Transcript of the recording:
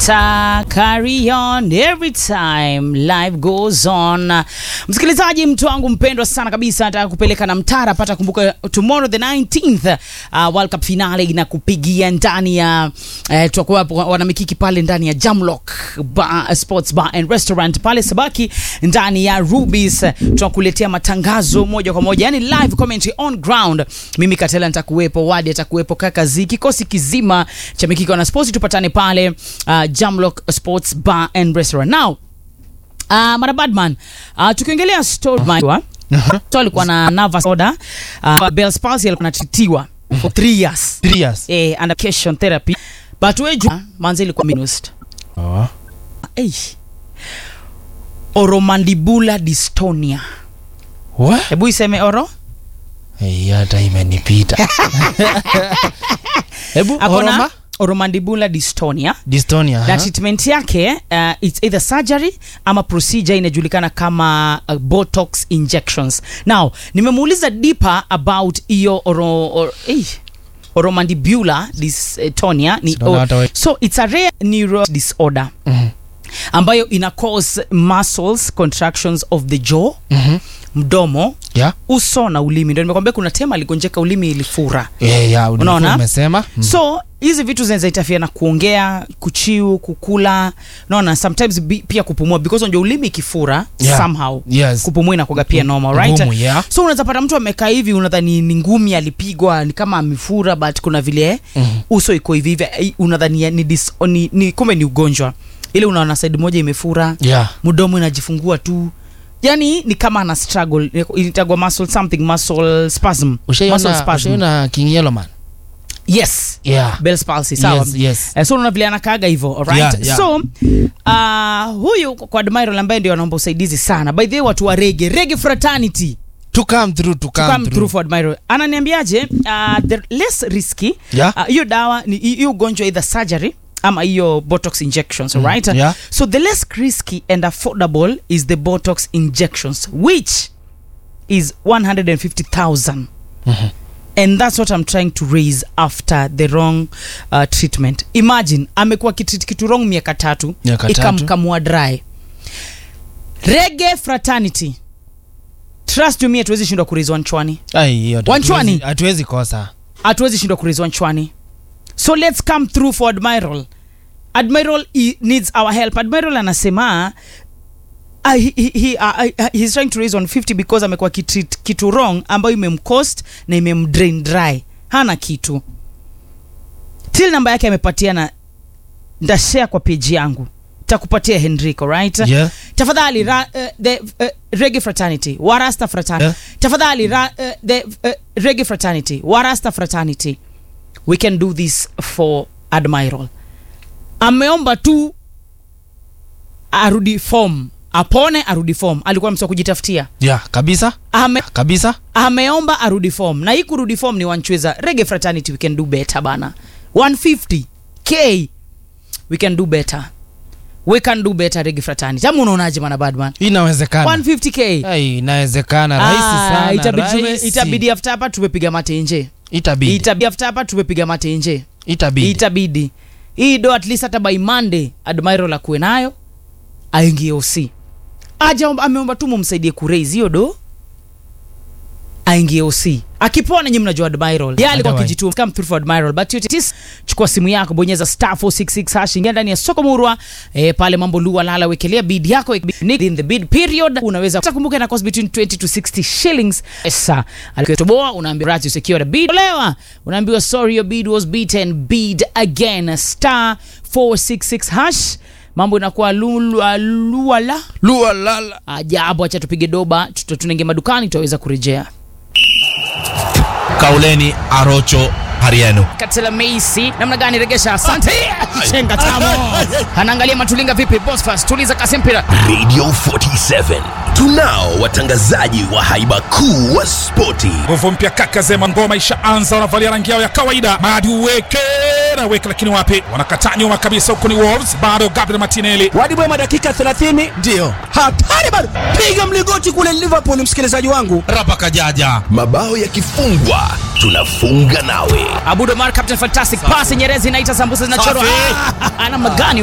Ta carry on every time life goes on. Msikilizaji, mtu wangu mpendwa sana kabisa, nataka kupeleka na mtara pata. Kumbuka tomorrow the 19th uh, World Cup finale inakupigia ndani ya uh, tutakuwa wanamikiki pale ndani ya Jamlock bar, Sports Bar and Restaurant pale Sabaki ndani ya Rubies. Tunakuletea matangazo moja kwa moja, yani live commentary on ground. Mimi Katela nitakuwepo, Wadi atakuwepo, kaka Zi, kikosi kizima cha mikiki wana sports, tupatane pale uh, Jamlock Sports Bar and Restaurant. Now, uh, Mara Badman, uh, tukiongelea story uh, so alikuwa na nervous order uh, Bell's palsy alikuwa anatitiwa for 3 years Three years. eh, under cation therapy but weju manzi ilikuwa minused Oh. eh oromandibular dystonia What? hebu iseme oro Eh, hata imenipita. Hebu akona oroma? oromandibular dystonia Dystonia. na huh? treatment yake uh, it's either surgery ama procedure inajulikana kama uh, botox injections now nimemuuliza deeper about hiyo oro, or, eh, oromandibular dystonia ni, Sinaona hata we- so it's a rare neuro disorder Mhm. ambayo ina cause muscles contractions of the jaw Mhm. mdomo Yeah. uso na ulimi ndio nimekwambia kuna tema aligonjeka ulimi ilifura Eh, ya, ulikuwa Unaona? umesema. Mm. so hizi vitu zinaweza interfere na kuongea kuchiu kukula naona sometimes bi, pia kupumua because unajua ulimi ikifura Yeah. somehow Yes. kupumua inakuwaga pia normal right Ngumu, yeah. so unaweza pata mtu amekaa hivi unadhani ni ngumi alipigwa ni kama amefura but kuna vile Mhm. uso iko hivi hivi eh, unadhani ya- ni, dis, ni, ni kumbe ni ugonjwa ile unaona side moja imefura Yeah. mdomo inajifungua tu yani ni kama ana struggle ilitagwa muscle something muscle spasm muscle Ushaiona spasm ushaiona King Yellowman? yes Yeah. Bell's palsy sawa Yes, yes. Eh, so unaona vile anakaaga hivyo alright Yeah, yeah. so uh, huyu kwa admiral ambaye ndio anaomba usaidizi sana by the way watu wa rege rege fraternity To come through, to to come, come through. through for admiral ananiambiaje uh, the less risky Yeah. uh, hiyo dawa ni hiyo ugonjwa either surgery ama hiyo botox injections Mm, right yeah. so the less risky and affordable is the botox injections which is 150000 Mhm. and that's what i'm trying to raise after the wrong uh, treatment imagine amekuwa kitreat kitu wrong miaka tatu Miaka tatu. ikamkamua dry rege fraternity trust you me hatuwezi shindwa kurizwa nchwani Ai, hiyo hatu- Wanchwani? hatuwezi- hatuwezi kosa. hatuwezi shindwa kurizwa nchwani so let's come through for admiral admiral he needs our help admiral anasema uh, he, he, he, uh, uh, he's trying to raise 150 because amekuwa kitreat kitu wrong ambayo imemcost na imemdrain dry hana kitu til namba yake amepatiana ndashare kwa peji yangu takupatia henrico right Yeah. tafadhali ra, uh, the uh, rege fraternity warasta fraternity Yeah. tafadhali ra, uh, the uh, rege fraternity warasta fraternity we can do this for admiral ameomba tu arudi form apone arudi form alikuwa msi wa kujitafutia Yeah, kabisa Ame, kabisa ameomba arudi form na hii kurudi form ni wanchweza rege fraternity we can do better bana 150 k we can do better we can do better rege fraternity ama unaonaje mana badman inawezekana 150 k Ai, inawezekana rahisi Ah, sana itabidi tume- rahisi. itabidi after hapa tumepiga mate nje itabidi itabidi after hapa tumepiga mate nje itabidi itabidi hii do at least hata by monday admiral akuwe nayo aingie oc aja ameomba tu mumsaidie kuraise hiyo do aingie oc akipona nyi mnajua admiral ye alikuwa Otherwise. kijituma come through for admiral but yote tis chukua simu yako bonyeza star 466 hash ingia ndani ya soko murwa eh, pale mambo lua lala wekelea bid yako Nick in the bid period unaweza kumbuka ina cost between 20 to 60 shillings pesa alikotoboa unaambiwa right you secure the bid olewa unaambiwa sorry your bid was beaten bid again star 466 hash mambo inakuwa lula luala lua lala ajabu acha tupige doba tuta- tunaingia madukani tutaweza kurejea kauleni arocho harienu katela meisi namna gani regesha asante chenga tamo anaangalia matulinga vipi bosfas tuliza kasempira radio 47 tunao watangazaji wa haiba kuu wa spoti nguvu mpya kaka zema ngoma ishaanza wanavalia rangi yao ya kawaida madi uweke na weke lakini wapi wanakataa nyuma kabisa huku ni wolves bado gabriel martinelli wadi mwema dakika 30 ndiyo hatari bado piga mligoti kule liverpool msikilizaji wangu rapa kajaja mabao yakifungwa tunafunga nawe abudo mar captain fantastic pasi nyerezi inaita sambusa zinachorwa Safi. Ah, ana magani